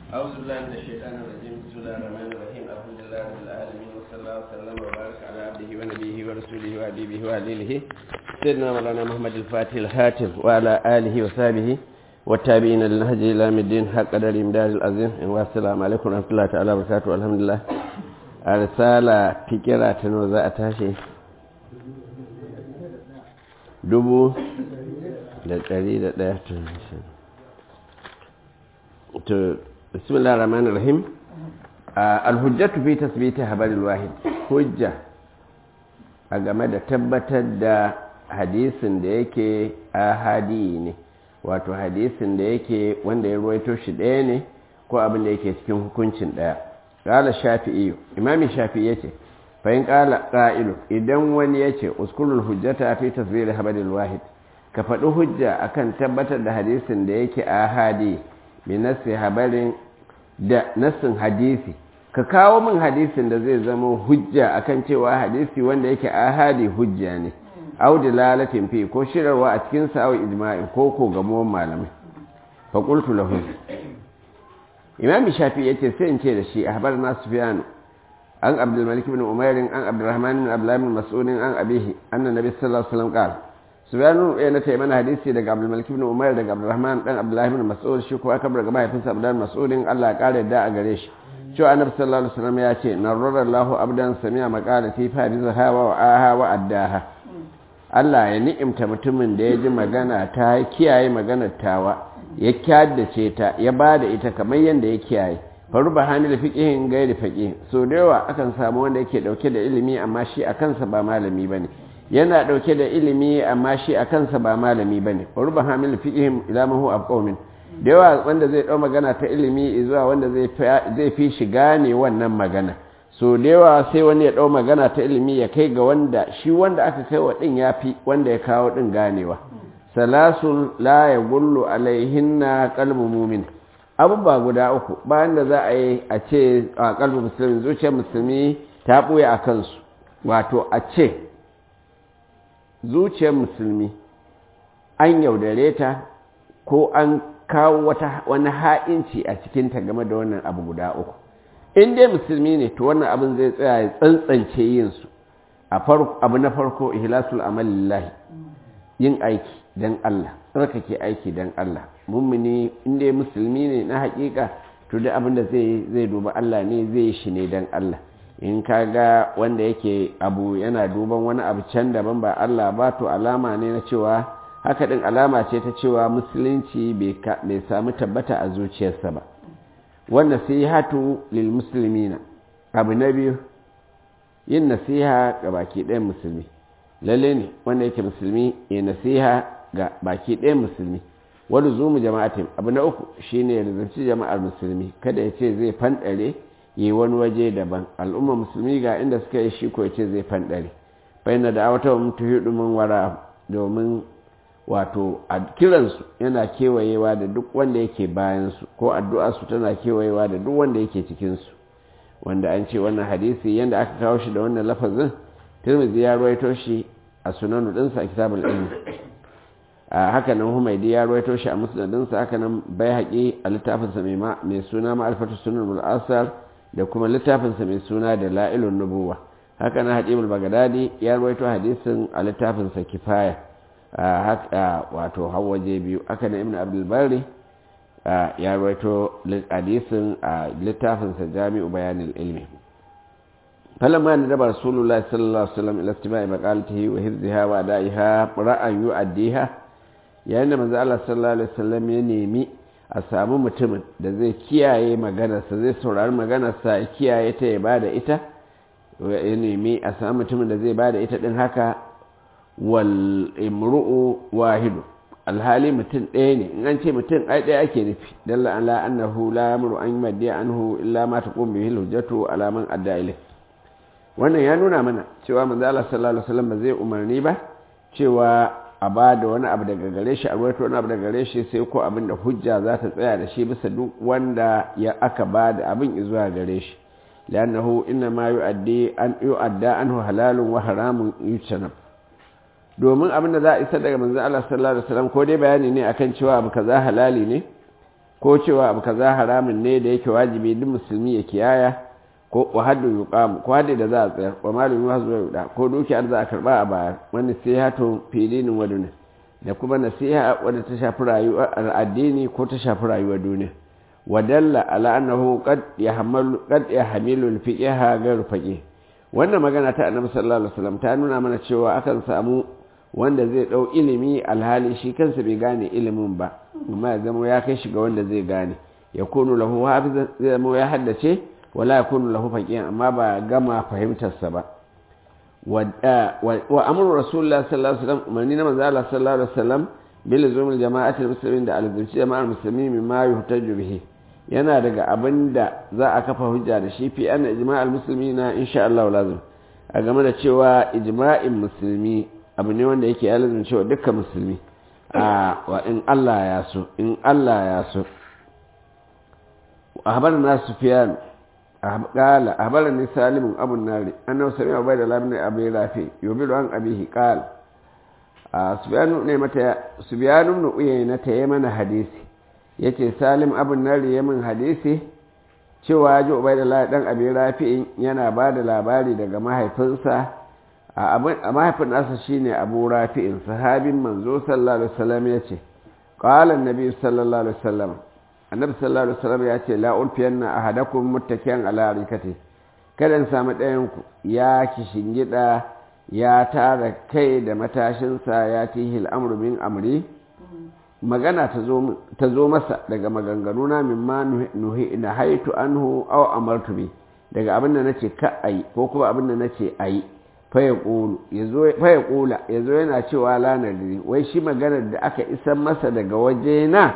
أعوذ بالله من الشيطان الرجيم بسم الله الرحمن الرحيم الحمد لله رب العالمين وصلى الله وسلم وبارك على عبده ونبيه ورسوله وحبيبه وعليله سيدنا مولانا محمد الفاتح الخاتم وعلى آله وصحبه والتابعين للنهج إلى يوم الدين حق قدر إمداد العظيم والسلام عليكم ورحمة الله تعالى وبركاته الحمد لله رسالة فكرة تنوزع تاشي dubu da ɗari da ɗaya to bismillah rahman rahim alhujjatu fi tasbiti habaril wahid hujja a game da tabbatar da hadisin da yake ahadi ne wato hadisin da yake wanda ya ruwaito shi ɗaya ne ko abin da yake cikin hukuncin ɗaya ƙala shafi'i imami shafi'i yace fahim ƙala ƙa'ilu idan wani ya ce uskulul hujjata fi tasbiri habaril wahid ka faɗi hujja akan tabbatar da hadisin da yake ahadi bi nassi habarin da nassin hadisi ka kawo min hadisin da zai zama hujja akan cewa hadisi wanda yake ahadi hujja ne au dilalatin fi ko shirarwa a cikin sa au ijma'i ko ko gamuwan malamai fa qultu lahu imam shafi yace sai in ce da shi ahbarna sufyan an abdul malik ibn umair an abdurrahman ibn abdullah ibn mas'ud an abihi anna nabi sallallahu alaihi wasallam qala sufyan ya nace mana hadisi daga abdul malik ibn umair daga abdurrahman dan abdullah ibn mas'ud shi ko aka bar gaba ya fisa abdullah mas'ud Allah ya kare da a gare shi cewa annabi sallallahu alaihi wasallam ya ce narrara Allahu abdan sami'a maqalati fa bi zahawa wa aha wa addaha Allah ya ni'imta mutumin da ya ji magana ta kiyaye maganar tawa ya kyaddace ta ya bada ita kamar yanda ya kiyaye faru ba hamil fiqihin gairi faqih so da yawa akan samu wanda yake dauke da ilimi amma shi a kansa ba malami bane yana dauke da ilimi amma shi a kansa ba malami bane faru ba hamil fiqihim ila ma huwa qaumin da yawa wanda zai ɗau magana ta ilimi zuwa wanda zai fi shiga ne wannan magana so da yawa sai wani ya ɗau magana ta ilimi ya kai ga wanda shi wanda aka kai wa ɗin ya fi wanda ya kawo ɗin ganewa salasun la ya gullu alaihinna kalbu mumin abubuwa guda uku bayan da za a yi a ce a kalbu musulmi zuciyar musulmi ta ɓuya a kansu wato a ce zuciyar musulmi an yaudare ta ko an kawo wata wani ha'inci a cikinta game da wannan abu guda uku in dai musulmi ne to wannan abin zai tsaya ya tsantsance yin su abu na farko ihlasul amal lillahi yin aiki dan Allah tsarkake aiki dan Allah mummuni in dai musulmi ne na hakika to da abin da zai zai duba Allah ne zai shi ne dan Allah in kaga wanda yake abu yana duban wani abu can daban ba Allah ba to alama ne na cewa haka ɗin alama ce ta cewa musulunci bai sami tabbata a zuciyarsa ba wanda hatu lil musulmina abu na biyu yin nasiha ga baki ɗayan musulmi lalle ne wanda yake musulmi ya nasiha ga baki ɗayan musulmi wani zumu jama'atin abu na uku shine ya rizanci jama'ar musulmi kada ya ce zai fanɗare yi wani waje daban al'ummar musulmi ga inda suka yi shi ko ya ce zai fanɗare bayan da wata mutu hidu wara domin wato a kiransu yana kewayewa da duk wanda yake bayansu ko addu'arsu tana kewayewa da duk wanda yake cikinsu wanda an ce wannan hadisi yadda aka kawo shi da wannan lafazin tirmidhi ya ruwaito shi a sunanu ɗinsa a kitabul ilmi a haka nan humaidi ya ruwaito shi a musnadinsa haka nan bai haƙi a littafinsa mai suna ma'alfatu sunan mul'asar da kuma littafinsa mai suna da la'ilun nubuwa haka nan haƙimul bagadadi ya ruwaito hadisin a littafinsa kifaya wato hawaje biyu aka na ibn abdulbari ya rawaito hadisin a littafinsa jami'u bayanin ilmi falamma da daba rasulullah sallallahu alaihi wasallam ila istima'i maqalatihi wa hifziha wa da'iha ra'an yu'addiha yayin da manzo Allah sallallahu alaihi wasallam ya nemi a samu mutumin da zai kiyaye maganarsa zai saurari maganarsa ya kiyaye ta ya bada ita ya nemi a samu mutumin da zai bada ita din haka wal imru'u wahidu alhali mutum ɗaya ne in an ce mutum ai ɗaya ake nufi dalla ala annahu la yamru an yumadi anhu illa ma taqum bihi hujjatu ala man adda ilay wannan ya nuna mana cewa manzo Allah sallallahu alaihi wasallam ba zai umarni ba cewa a ba da wani abu daga gare shi a ruwaito wani abu daga gare shi sai ko abin da hujja za ta tsaya da shi bisa duk wanda ya aka ba da abin zuwa gare shi li'annahu inna ma yu'addi an yu'adda anhu halalun wa haramun yutanab domin abin da za a isa daga manzan Allah sallallahu Alaihi wasallam ko dai bayani ne akan cewa abu kaza halali ne ko cewa abu kaza haramun ne da yake wajibi duk musulmi ya kiyaya ko wa haddu yuqam ko haddu da za a tsayar wa malum yuhazu yuda ko dukiyar za a karba a baya wani sihatu filinin waduna da kuma nasiha wadda ta shafi rayuwar addini ko ta shafi rayuwar duniya wadalla ala annahu qad yahmalu qad yahmilu al-fiqha ghayr faqih wannan magana ta annabi sallallahu alaihi wasallam ta nuna mana cewa akan samu wanda zai dau ilimi alhali shi kansa bai gane ilimin ba amma ya zama ya kai shi ga wanda zai gane ya kunu lahu hafizan zai zama ya haddace wala yakunu lahu faqihan amma ba gama fahimtarsa ba wa amru rasulullah sallallahu alaihi wasallam umarni na manzo Allah sallallahu alaihi wasallam bil zumul jama'atul muslimin da alzumci jama'ar musulmi mimma yuhtaju bihi yana daga abin da za a kafa hujja da shi fi ana ijma'al musulmi na insha Allah lazim a game da cewa ijma'in musulmi abu ne wanda yake ya lazim cewa dukkan musulmi a wa in Allah ya so in Allah ya so ahbarna sufyan قال أخبرني سالم أبو النار أنه سمع عبيد الله بن أبي رافع يخبر عن أبيه قال سفيان بن سفيان بن عيينة يمن حديثي yace Salim abun nari yamin hadisi cewa ji Ubaidullah dan Abi Rafi'in yana ba da labari daga mahaifinsa a mahaifin nasa shine Abu Rafi'in sahabin manzo sallallahu alaihi wasallam yace qala an-nabi sallallahu alaihi wasallam annabi sallallahu alaihi wasallam ya ce la ulfiyanna ahadakum muttakiyan ala rikati kada in samu ɗayan ku ya kishingida ya tara kai da matashinsa ya tihi al'amru min amri magana ta zo masa daga maganganu na mimma nuhi na haitu anhu aw amartu bi daga abin da nace ka ayi ko kuma abin da nace ayi fa ya qulu yazo fa ya qula yazo yana cewa la nadri wai shi maganar da aka isan masa daga waje na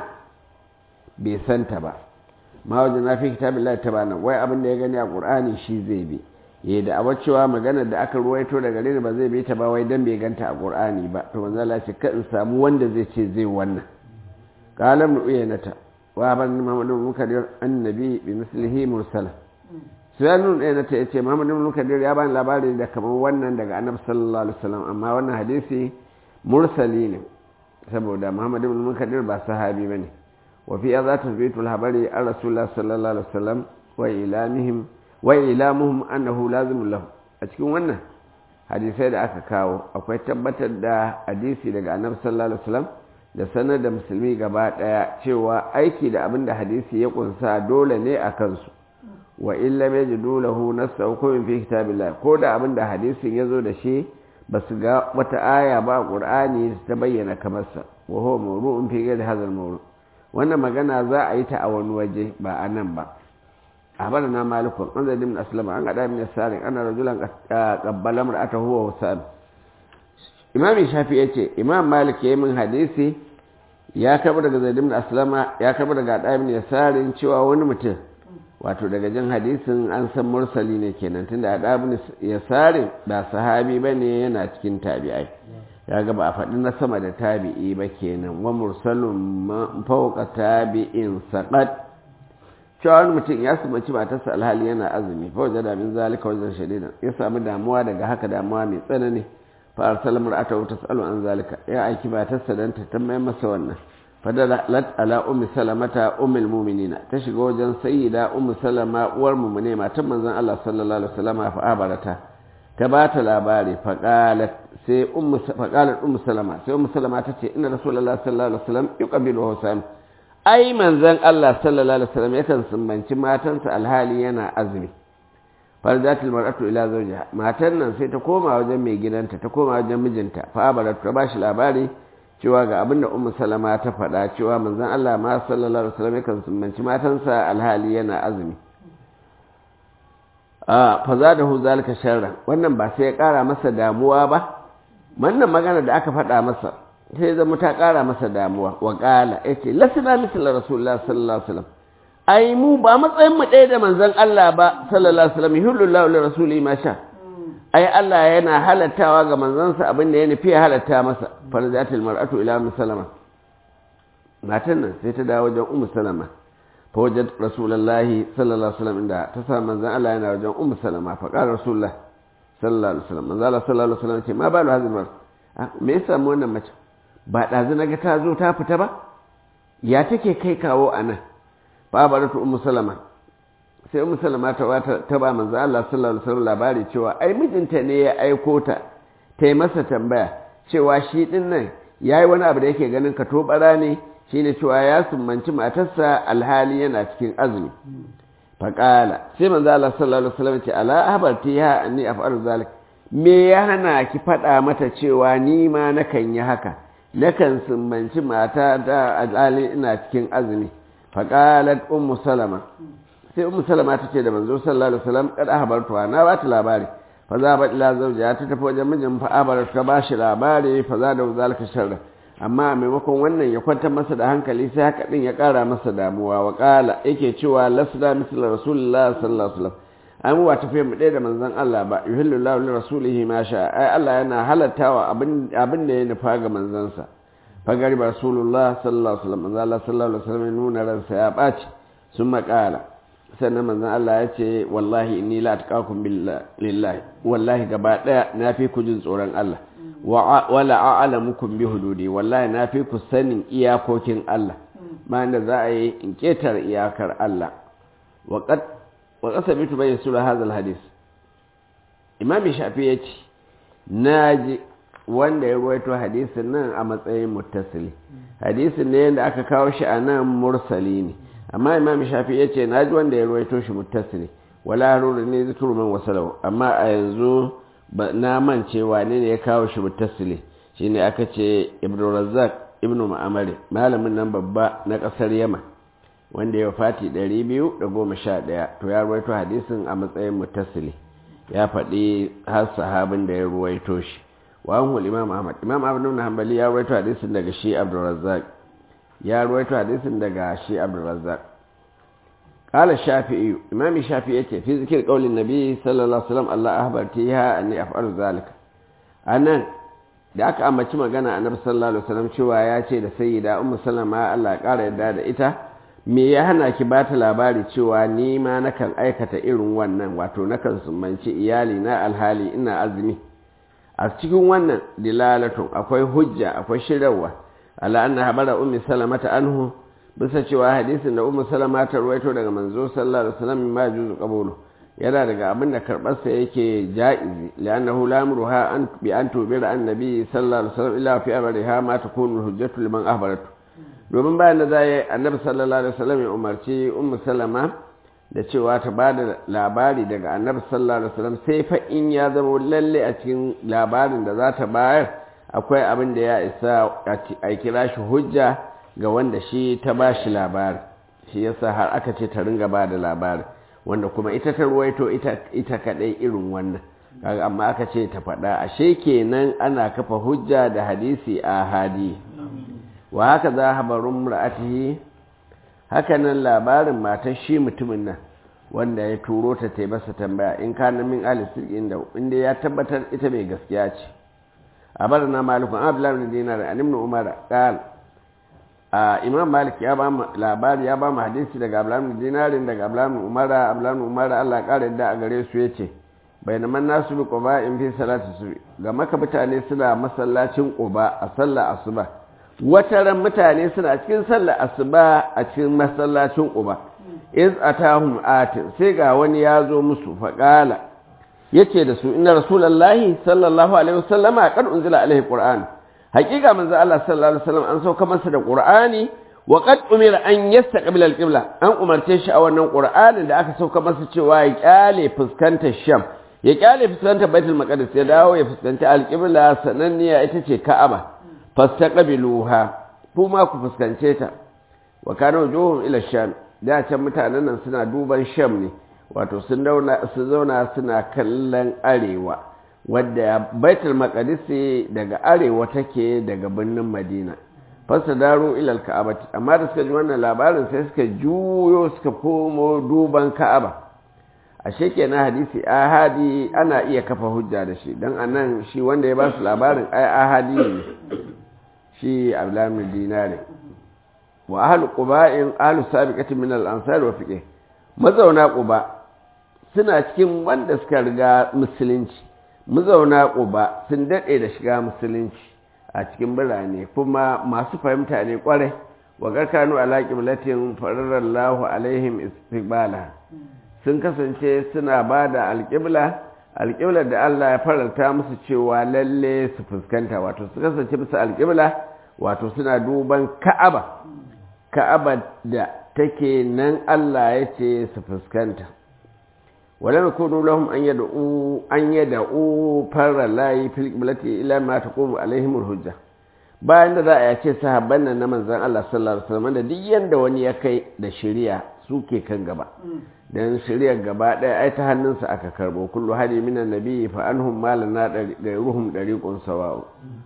bai santa ba ma wajen na fi kitabillahi tabana wai abin da ya gani a qur'ani shi zai bi ya da abar cewa maganar da aka ruwaito daga gare ba zai bi ta ba wai dan bai ganta a qur'ani ba to manzo Allah ce ka in samu wanda zai ce zai wannan qala ibn uyanata wa ban muhammadu ibn kadir annabi bi mislihi mursala suyanun uyanata yace muhammadu ibn kadir ya bani labari da kamar wannan daga annabi sallallahu alaihi wasallam amma wannan hadisi mursali ne saboda muhammadu ibn kadir ba sahabi bane wa fi hadha tasbitul habari an rasulullah sallallahu alaihi wasallam wa ilamihim wa ilamuhum annahu lazim lahu a cikin wannan hadisai da aka kawo akwai tabbatar da hadisi daga annabi sallallahu alaihi wasallam da sanar da musulmi gaba daya cewa aiki da abin da hadisi ya kunsa dole ne a kansu wa illa yajidu lahu nassa hukumin fi kitabillah ko da abin da hadisin ya zo da shi ba su ga wata aya ba a qur'ani ta bayyana kamar sa wa huwa mawru'un fi ghairi hadha al wannan magana za a yi ta a wani waje ba a nan ba أخبرنا مالك عن زيد بن أسلم عن أداء من السارق أن رجلا قبل امرأته وهو وسام إمام الشافعي يقول إمام مالك يمن حديثي ya karɓi daga zaid ibn aslama ya karɓi daga ada ibn yasarin cewa wani mutum wato daga jin hadisin an san mursali ne kenan tunda ada ibn yasarin ba sahabi bane yana cikin tabi'ai ya ga ba a faɗi na sama da tabi'i ba kenan wa mursalun fawqa tabi'in saqat cewa wani mutum ya sumanci matarsa alhali yana azumi fa wajen da min zalika wajen shadida ya samu damuwa daga haka damuwa mai tsanani fa arsala mar'atahu tasalu an zalika ya aiki matarsa dan ta tambaye masa wannan fa dalat ala ummi salamata ummul mu'minina ta shiga wajen sayyida ummu salama uwar mu'mine matan manzon Allah sallallahu alaihi wasallam fa abarata ta ba ta labari fa qalat sai ummu fa qalat ummu salama sai ummu salama ta ce inna rasulullahi sallallahu alaihi wasallam yuqabilu husam ai manzon Allah sallallahu alaihi wasallam yakan sumbanci matansa alhali yana azumi farzatul mar'atu ila zawjiha matan nan sai ta koma wajen mai gidanta ta koma wajen mijinta fa abarat ta bashi labari cewa ga abinda ummu salama ta faɗa cewa manzon Allah ma sallallahu alaihi wasallam yakan sumbanci matansa alhali yana azumi a fa zadahu zalika sharran wannan ba sai ya kara masa damuwa ba wannan magana da aka faɗa masa sai zama ta ƙara masa damuwa wa ƙala ya ce lasina misal rasulullah sallallahu alaihi wasallam ai mu ba matsayin mu ɗaya da manzon Allah ba sallallahu alaihi wasallam yuhullu li rasuli ma sha ai Allah yana halattawa ga manzansa abin da ya nufi ya halatta masa farzatul mar'atu ila ummu salama matan nan sai ta dawo wajen ummu salama fa wajad rasulullahi sallallahu alaihi wasallam inda ta sa manzon Allah yana wajen ummu salama fa qala rasulullah sallallahu alaihi wasallam manzon Allah sallallahu alaihi wasallam ce ma balu hadhihi mar'a me yasa wannan mace ba ɗazu na ga ta zo ta fita ba ya take kai kawo a nan fa baratu ummu salama sai ummu salama ta wata ta ba manzo Allah sallallahu alaihi wasallam labari cewa ai mijinta ne ya aiko ta ta yi masa tambaya cewa shi din nan yayi wani abu da yake ganin ka to bara ne shine cewa ya summanci matarsa alhali yana cikin azumi faƙala sai manzo Allah sallallahu alaihi wasallam ce ala habartiha anni af'alu zalik me ya hana ki faɗa mata cewa ni ma nakan yi haka nakan sumbanci mata da alhali ina cikin azumi faƙalat ummu salama sai ummu salama ta ce da manzo sallallahu alaihi wasallam kad ahbartuha na ba ta labari fa za ba ila zawjiha ta tafi wajen mijin fa abar ta ba shi labari fa za da zalika sharra amma a maimakon wannan ya kwantar masa da hankali sai haka din ya kara masa damuwa wa kala yake cewa lasda misla rasulullah sallallahu alaihi wasallam ai mu ba tafiya mu ɗaya da manzon Allah ba yuhillu lahu li rasulihi ma sha ai Allah yana halattawa abin abin da ya nufa ga manzansa fa gari rasulullah sallallahu alaihi wasallam manzon Allah sallallahu alaihi wasallam nuna ransa ya ɓaci sun makala sannan manzon Allah ya ce wallahi inni la atqakum billahi wallahi gaba daya na fi ku jin tsoron Allah wala a'lamukum bi hududi wallahi na fi ku sanin iyakokin Allah ma da za a yi in ketar iyakar Allah wa qad wa qasabitu bayna sura hadha alhadith imam shafi yace naji wanda ya ruwaito hadisin nan a matsayin muttasili hadisin ne da aka kawo shi a nan mursali ne amma imam shafi yace naji wanda ya ruwaito shi muttasili wala haruru ne zikru man wasalahu amma a yanzu na mance wane ne ya kawo shi mutasili shine aka ce ibnu razzaq ibnu ma'amari malamin nan babba na kasar yaman wanda ya fati 211 to ya ruwaito hadisin a matsayin mutasili ya faɗi har sahabin da ya ruwaito shi wa an imam ahmad imam ahmad ibn hanbali ya ruwaito hadisin daga shi abdul razzaq ya ruwaito hadisin daga shi abdul razzaq قال الشافعي إمام الشافعي يتي في ذكر قول النبي صلى الله عليه وسلم الله أخبرتيها أني أفعل ذلك أنا da aka ambaci magana annabi sallallahu alaihi wasallam cewa ya ce da sayyida ummu sallama Allah ya kara yadda da ita me ya hana ki ba ta labari cewa ni ma nakan aikata irin wannan wato nakan sumbanci iyali na alhali ina azumi a cikin wannan dilalatun akwai hujja akwai shirarwa ala anna habara ummi salamata anhu bisa cewa hadisin da ummu salama ta ruwaito daga manzo sallallahu alaihi wasallam ma juzu qabulu yana daga abin da karbar sa yake jaizi li'annahu la amruha an bi an tubira annabi sallallahu alaihi wasallam illa fi amriha ma takunu hujjatu liman ahbaratu domin bayan da zai annabi sallallahu alaihi wasallam ya umarci ummu salama da cewa ta bada labari daga annabi sallallahu alaihi wasallam sai fa in ya zama lalle a cikin labarin da za ta bayar akwai abin da ya isa a kira shi hujja ga wanda shi ta ba shi labari shi yasa har aka ce ta ringa ba da labari wanda kuma ita ta ruwaito ita kadai irin wannan kaga amma aka ce ta faɗa ashe kenan ana kafa hujja da hadisi a hadi wa haka za habarun ra'atihi haka nan labarin matar shi mutumin nan wanda ya turo ta ta masa tambaya in kana min alisir inda inda ya tabbatar ita mai gaskiya ce a bar na malikun abdullahi bin dinar an ibn umar qala imam malik ya ba mu labari ya ba mu hadisi daga abdullahi dinarin daga abdullahi umara abdullahi umara Allah ƙara da a gare su yace bainaman nasu bi quba in fi salati su ga maka mutane suna masallacin quba a sallar asuba wataran mutane suna cikin sallar asuba a cikin masallacin quba iz atahum atin sai ga wani ya zo musu faqala yace da su inna rasulullahi sallallahu alaihi wasallama qad unzila alaihi qur'an hakika manzo Allah sallallahu alaihi wasallam an sauka masa da Qur'ani wa qad umira an yastaqbila al-qibla an umarce shi a wannan Qur'anin da aka sauka masa cewa ya kyale fuskantar Sham ya kyale fuskantar Baitul Maqdis ya dawo ya fuskanci al-qibla sananniya ita ce Ka'aba fastaqbiluha kuma ku fuskance ta wa kana wujuhum ila Sham da can mutanen nan suna duban Sham ne wato sun zauna suna kallon arewa wadda baitul maqdisi daga arewa take daga birnin madina fasa daro ilal ka'abati amma da suka ji wannan labarin sai suka juyo suka komo duban ka'aba ashe kenan hadisi ahadi ana iya kafa hujja da shi dan anan shi wanda ya ba su labarin ai ahadi ne shi abdullahi dinari wa ahlu quba'in ahlu sabiqati min al-ansar wa fiqh mazauna quba suna cikin wanda suka riga musulunci mazauna ƙuba sun daɗe da shiga musulunci a cikin birane kuma masu fahimta ne ƙwarai wa garkanu ala qiblatin fararallahu alaihim istiqbala sun kasance suna bada alqibla alqibla da Allah ya faranta musu cewa lalle su fuskanta wato su kasance musu alqibla wato suna duban Ka'aba Ka'aba da take nan Allah ya ce su fuskanta wala yakunu lahum an yad'u an yad'u faralahi fil qiblati ila ma taqumu alaihim hujja bayan da za a yace sahabban nan na manzon Allah sallallahu alaihi wasallam da duk yanda wani ya kai da shari'a suke kan gaba dan shari'ar gaba ɗaya ai ta hannunsa aka karbo kullu hadi minan nabiyyi fa anhum malana gairuhum dariqun sawa'u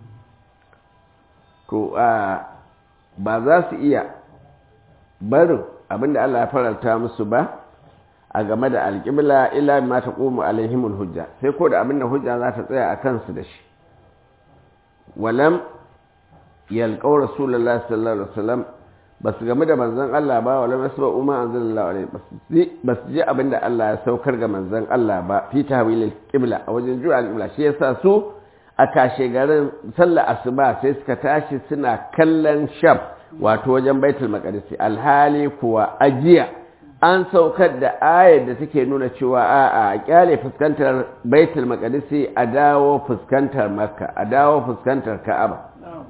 to a ba za su iya barin abinda Allah ya faranta musu ba a game da alƙibla ila ma taqumu alaihimul hujja sai ko da abinda hujja za ta tsaya a kansu da shi walam yalƙau rasulullah sallallahu alaihi wasallam ba su game da manzon Allah ba wala masu ba umma anzalallahu alaihi ba su ji abin da Allah ya saukar ga manzon Allah ba fi tahwilil qibla a wajen juya al-qibla shi yasa su a kashe garin sallar asuba sai suka tashi suna kallon sham wato wajen baitul maqdis alhali kuwa ajiya an saukar da ayar da take nuna cewa a'a a kyale fuskantar baitul maqdis a dawo fuskantar makka a dawo fuskantar ka'aba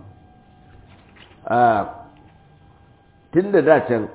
tun da dacen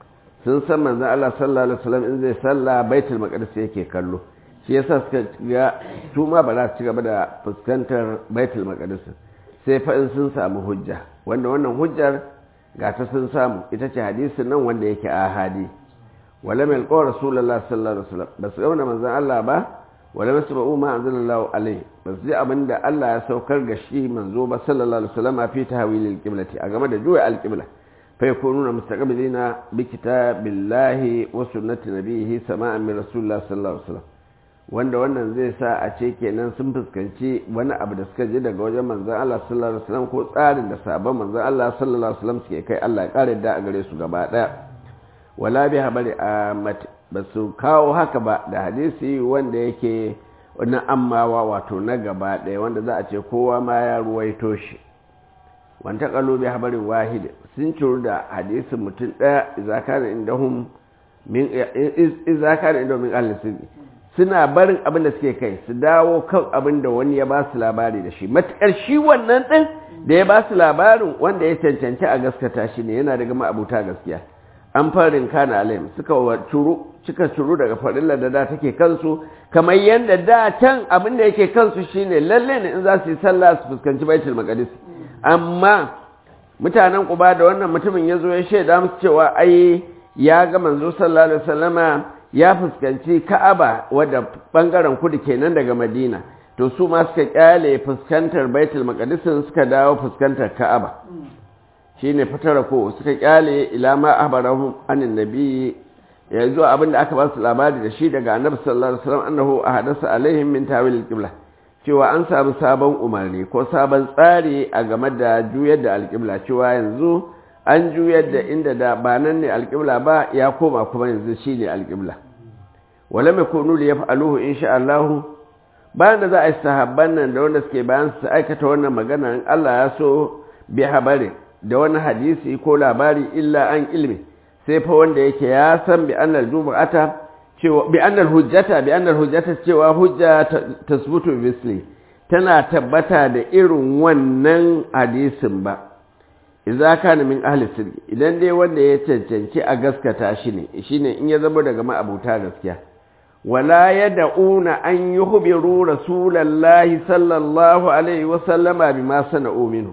sun san manzan Allah sallallahu Alaihi wasallam in zai salla baitul maqdis yake kallo shi yasa suka ga su ma ba za su ci gaba da fuskantar baitul maqdis sai fa in sun samu hujja wanda wannan hujjar ga ta sun samu ita ce hadisin nan wanda yake ahadi wala mai alƙawar rasulullah sallallahu alaihi wasallam ba su gauna manzan Allah ba wala masu ba'u ma anzalallahu alaihi ba su ji abin da Allah ya saukar ga shi manzo ba sallallahu alaihi wasallam a fi tahwilil qiblati a game da juya al-qibla فيكونون مستقبلين بكتاب الله وسنة نبيه سماعا من رسول الله صلى الله عليه وسلم wanda wannan zai sa a ce kenan sun fuskanci wani abu da suka ji daga wajen manzan Allah sallallahu alaihi wasallam ko tsarin da sabon manzan Allah sallallahu alaihi wasallam suke kai Allah ya kare da a gare su gaba daya wala bi habari a ba su kawo haka ba da hadisi wanda yake na ammawa wato na gaba daya wanda za a ce kowa ma ya ruwaito shi wanta kalo bi habarin wahid sun curu da hadisin mutum ɗaya izakar indahum min izakar indahum min al-sirri suna barin abin da suke kai su dawo kan abin da wani ya ba su labari da shi matukar shi wannan ɗin da ya ba su labarin wanda ya cancanci a gaskata shi ne yana daga ma'abuta gaskiya an farin kana alayhim suka curu cika curu daga farilla da da take kansu kamar yadda da can abin da yake kansu shine lalle ne in za su yi sallah su fuskanci baitul maqdis amma mutanen kuba da wannan mutumin ya zo ya shaida musu cewa ai ya ga manzo sallallahu alaihi wasallama ya fuskanci ka'aba wadda bangaren kudu kenan daga madina to su ma suka kyale fuskantar baitul maqdis suka dawo fuskantar ka'aba shine fatara ko suka kyale ila ma ahbarahum anin nabi yanzu abinda aka ba su labari da shi daga annabi sallallahu alaihi wasallam annahu ahadasa alaihim min tawil al-qibla cewa an samu sabon umarni ko sabon tsari a game da juyar da alƙibla cewa yanzu an juyar da inda da ba nan ne alƙibla ba ya koma kuma yanzu shi ne alƙibla wala mai kunu da ya fa'aluhu insha Allahu bayan da za a yi sahabban nan da wanda suke bayan su aikata wannan magana in Allah ya so bi habari da wani hadisi ko labari illa an ilmi sai fa wanda yake ya san bi annal jumu'ata cewa bi annal hujjata bi annal hujjata cewa hujja tasbutu bisli tana tabbata da irin wannan hadisin ba idza kana min ahli sirri idan dai wanda ya cancanci a gaskata shi ne shine in ya zama daga ma'abuta gaskiya wala yad'una an yuhbiru rasulallahi sallallahu alaihi wa sallama bima sana'u minhu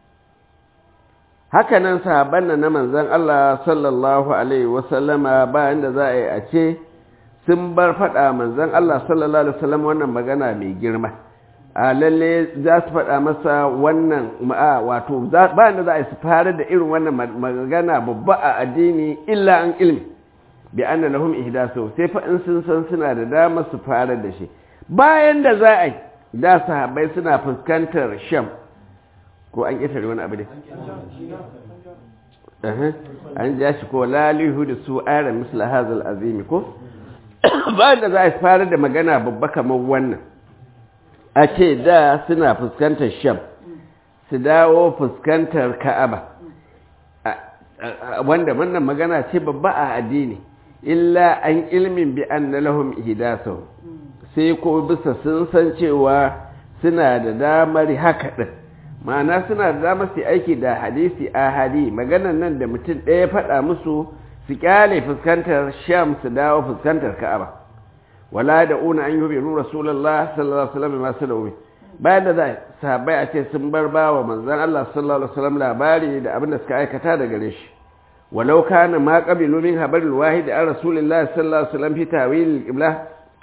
haka nan sahabban na manzon Allah sallallahu alaihi wa sallama bayan da za a yi a ce sun bar faɗa manzan Allah sallallahu Alaihi wasallam wannan magana mai girma a lalle za su faɗa masa wannan ma'a wato ba da za a yi su fara da irin wannan magana babba a addini illa an ilmi bi anna lahum ihdasu sai fa in sun san suna da dama su fara da shi bayan da za a yi da sahabbai suna fuskantar sham ko an ƙetare wani abu ne an ja shi ko lalihu da su ayar misla hazal azimi ko ba da za a fara da magana babba kamar wannan a ce da suna fuskantar sham su dawo fuskantar ka'aba wanda wannan magana ce babba a addini illa an ilmin bi anna lahum ihdasu sai ko bisa sun san cewa suna da damar haka din ma'ana suna da damar su aiki da hadisi ahadi maganan nan da mutum ɗaya faɗa musu su kyale fuskantar sham su dawo fuskantar ka'aba wala da una an yubi nu rasulullah sallallahu alaihi wasallam masu da bayan da za sahabbai a ce sun bar ba wa manzon Allah sallallahu alaihi wasallam labari da abin da suka aikata da gare shi walau kana ma qabilu min habaril wahid an rasulullah sallallahu alaihi wasallam fi tawil qibla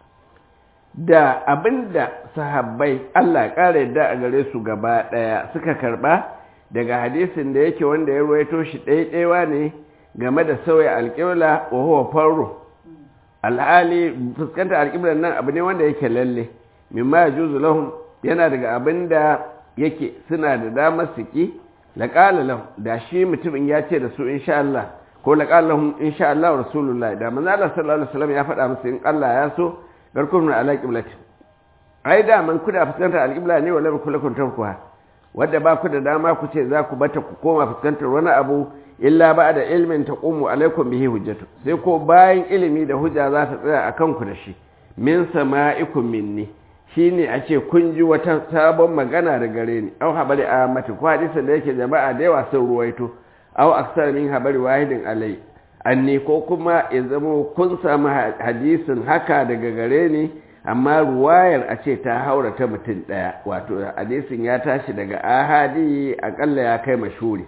da abinda sahabbai Allah ƙara yadda a gare su gaba ɗaya suka karɓa daga hadisin da yake wanda ya ruwaito shi ɗaiɗaiwa ne game da sauya alƙibla wa huwa farro alhali fuskanta alƙiblar nan abu ne wanda yake lalle mimma ya juzu lahum yana daga abin da yake suna da damar su ki laƙala lahum da shi mutumin ya ce da su insha Allah ko laƙala lahum insha Allah rasulullah da manzo Allah sallallahu alaihi wasallam ya faɗa musu in Allah ya so garkun ala qiblati ai da man kuda fuskantar alqibla ne wala ku lakum tarkuha wanda ba ku da dama ku ce za ku bata ku koma fuskantar wani abu illa ba da ilmin taqumu alaikum bihi hujjatu sai ko bayan ilimi da hujja za ta tsaya akan ku da shi min sama'ikum minni shine a ce kun ji wata sabon magana da gare ni au habari a mati ko hadisin da yake jama'a da yawa sun ruwaito au aksar min habari wahidin alai anni ko kuma ya zama kun samu hadisin haka daga gare ni amma ruwayar a ce ta haura ta mutum ɗaya wato hadisin ya tashi daga ahadi akalla ya kai mashuri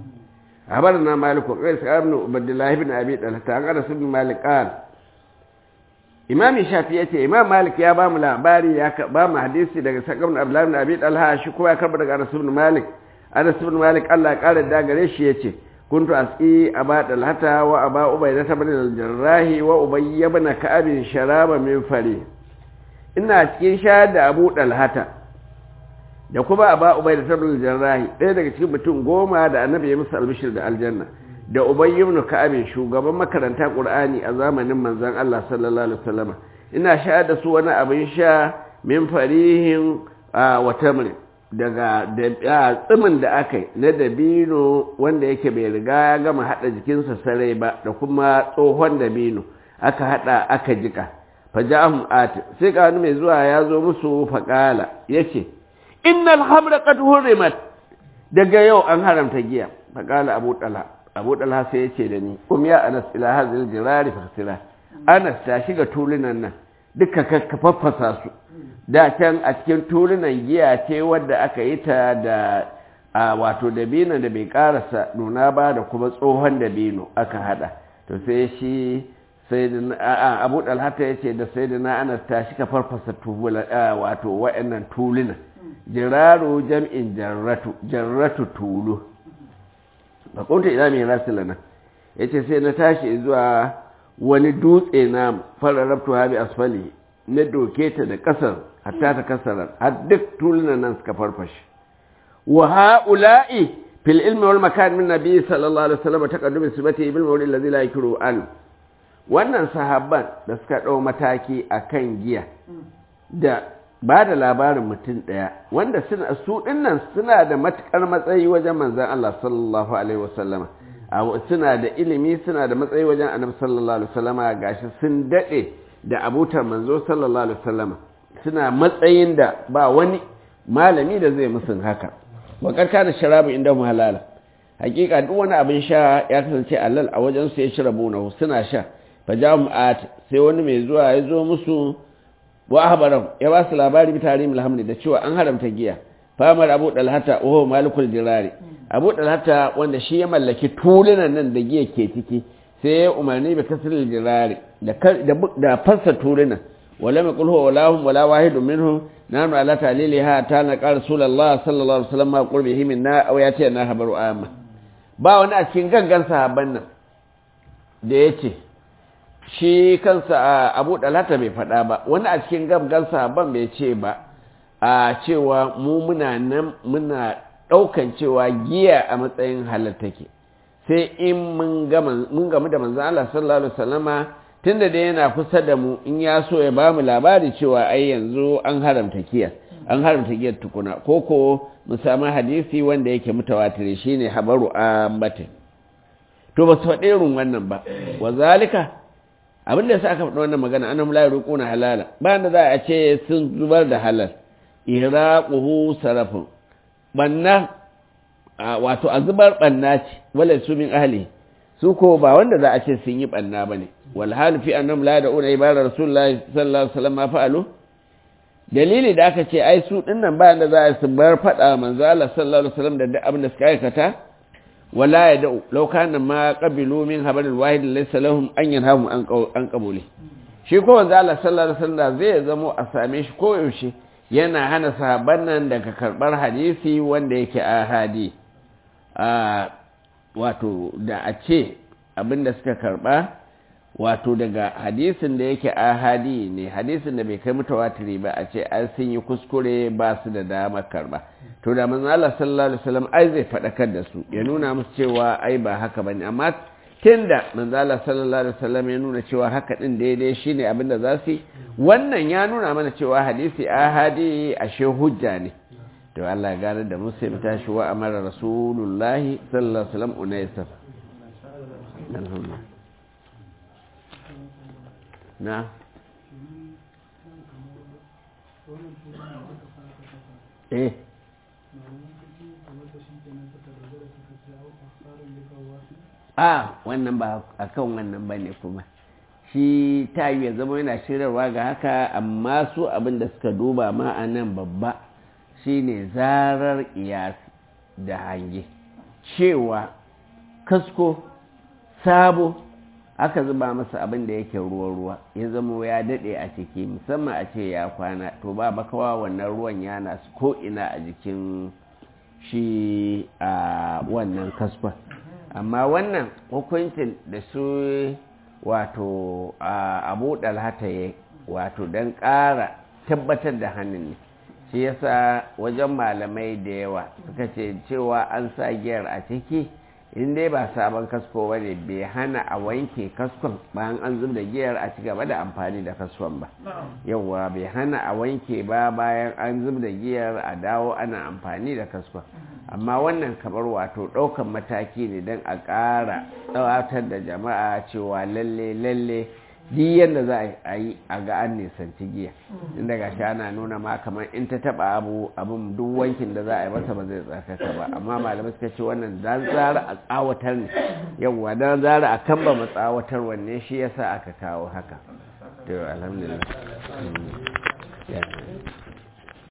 na maliku qais ibn ubaydillah ibn abi talha an anas ibn malik qal imam shafi yace imam malik ya ba mu labari ya ba mu hadisi daga sakabun abdullah ibn abi talha shi kuma ya karba daga anas ibn malik anas ibn malik Allah ya kare da gare shi yace كنت أسقي أبا دلهتا وأبا أبيدة بن الجراح وأبي بن كعب شرابا من فري ina cikin shayar da abu dalhata da kuma aba ubai da tabbal jarrahi ɗaya daga cikin mutum goma da annabi ya musu albishir da aljanna da ubay ibn ka'ab shugaban makaranta qur'ani a zamanin manzon Allah sallallahu alaihi wasallam ina shayar da su wani abin sha min farihin wa tamrin daga tsimin da aka yi na dabino wanda yake bai riga ya gama haɗa jikinsa sarai ba da kuma tsohon dabino aka haɗa aka jika fajahum ati sai ka wani mai zuwa ya zo musu faƙala ya ce innal hamra qad hurimat daga yau an haramta giya faƙala abu ɗala abu ɗala sai ya ce da ni um ya anas ila hazil jirari fasila anas ta shiga tulunan nan duka ka faffasa su da can a cikin tulunan giya ce wadda aka yi ta da a wato dabino da bai karasa nuna ba da kuma tsohon dabino aka hada to sai shi sai da abu dalhata ya ce da sai da na ana tashi ka farfasa wato wa'annan tuluna jiraru jam'in jarratu jarratu tulu ba kunta ina mai rasulana ya ce sai na tashi zuwa wani dutse na fararrabtu habi asfali na doke ta da kasar hatta ta kasara har duk tulunan nan suka farfashe wa ha'ula'i fil ilmi wal makan min nabi sallallahu alaihi wasallam taqaddum sibati bil mawlid alladhi la yakru an wannan sahabban da suka dau mataki akan giya da ba da labarin mutum daya wanda suna su dinnan suna da matukar matsayi wajen manzon Allah sallallahu alaihi wasallama suna da ilimi suna da matsayi wajen annabi sallallahu alaihi wasallama gashi sun dade da abutar manzo sallallahu alaihi wasallama suna matsayin da ba wani malami da zai musun haka wa karka da sharabu inda mu halala hakika duk wani abin sha ya kasance alal a wajen su ya shirabu na suna sha fa jami'at sai wani mai zuwa ya zo musu wa ahbaram ya ba su labari bi tarim alhamdi da cewa an haramta giya famar abu dalhata wa malikul jirari abu dalhata wanda shi ya mallaki tulunan nan da giya ke ciki sai ya umarni bi kasril jirari da da fassa tulunan wala mai kulhu wala hum wala wahidun minhum nanu ala taliliha ta na qala rasulullah sallallahu alaihi wasallam ma qurbihi minna aw yati na habaru amma ba wani a cikin gangan sahabban nan da yace shi kansa abu dalata bai faɗa ba wani a cikin gangan sahabban bai ce ba a cewa mu muna nan muna ɗaukan cewa giya a matsayin halattake sai in mun gamu da manzan Allah sallallahu Alaihi wasallama tun da yana kusa da mu in ya so ya ba mu labari cewa ai yanzu an haramta kiyar an haramta giyar tukuna ko ko mu samu hadisi wanda yake mutawatire shine habaru ambatin to ba su faɗi irin wannan ba wa zalika abin da sa aka faɗi wannan magana annahum la yurquna halala ba da za a ce sun zubar da halal iraquhu sarafun banna wato a zubar banna ce wala su min ahli su ko ba wanda za a ce sun yi banna bane wal hal fi annahum la da'una ibara rasulullahi sallallahu alaihi wasallam ma fa'alu dalili da aka ce ai su dinnan ba da za a su bar faɗa manzo Allah sallallahu alaihi wasallam da duk abin da suka aikata wala ya da'u law kana ma qabilu min habaril wahid laysa lahum an yanhamu an qabuli shi ko manzo Allah sallallahu alaihi wasallam zai zamo a same shi ko yaushe yana hana sahabban nan daga karbar hadisi wanda yake ahadi a wato da a ce abinda suka karba wato daga hadisin da yake ahadi ne hadisin da bai kai mutawatiri ba a ce an sun yi kuskure ba su da dama karba to da manzo Allah sallallahu alaihi wasallam ai zai fadakar da su ya nuna musu cewa ai ba haka bane amma tunda manzo Allah sallallahu alaihi wasallam ya nuna cewa haka din daidai shine abin da za su yi wannan ya nuna mana cewa hadisi ahadi ashe hujja ne to Allah ya gane da musu ya tashi wa amara rasulullahi sallallahu alaihi wasallam unaysa alhamdulillah na eh a wannan ba a kan wannan ba ne kuma shi ta yi ya zama yana shirarwa ga haka amma su abin da suka duba ma a nan babba shine zarar iyasi da hange cewa kasko sabo aka zuba masa abin da yake ruwa-ruwa ya zama ya daɗe a ciki musamman a ce ya kwana to ba makawa wannan ruwan yana su ko'ina a jikin shi a wannan kaskon amma wannan hukuncin da su wato abu dalhata ya wato don ƙara tabbatar da hannun ne shi yasa wajen malamai da yawa suka ce cewa an sa giyar a ciki in dai ba sabon kasko ba ne bai hana a wanke kaskon bayan an zub da giyar a ci gaba da amfani da kaskon ba yauwa bai hana a wanke ba bayan an zub da giyar a dawo ana amfani da kaskon amma wannan kamar wato ɗaukan mataki ne don a ƙara tsawatar da jama'a cewa lalle lalle duk yadda za a yi a ga an nisanci giya inda ga shi ana nuna ma kamar in ta taba abu abin duk wankin da za a yi masa ba zai tsarkaka ba amma malamai suka ce wannan dan zara a tsawatar ne yawwa dan zara a kan ba mu tsawatar wanne shi yasa aka kawo haka to alhamdulillah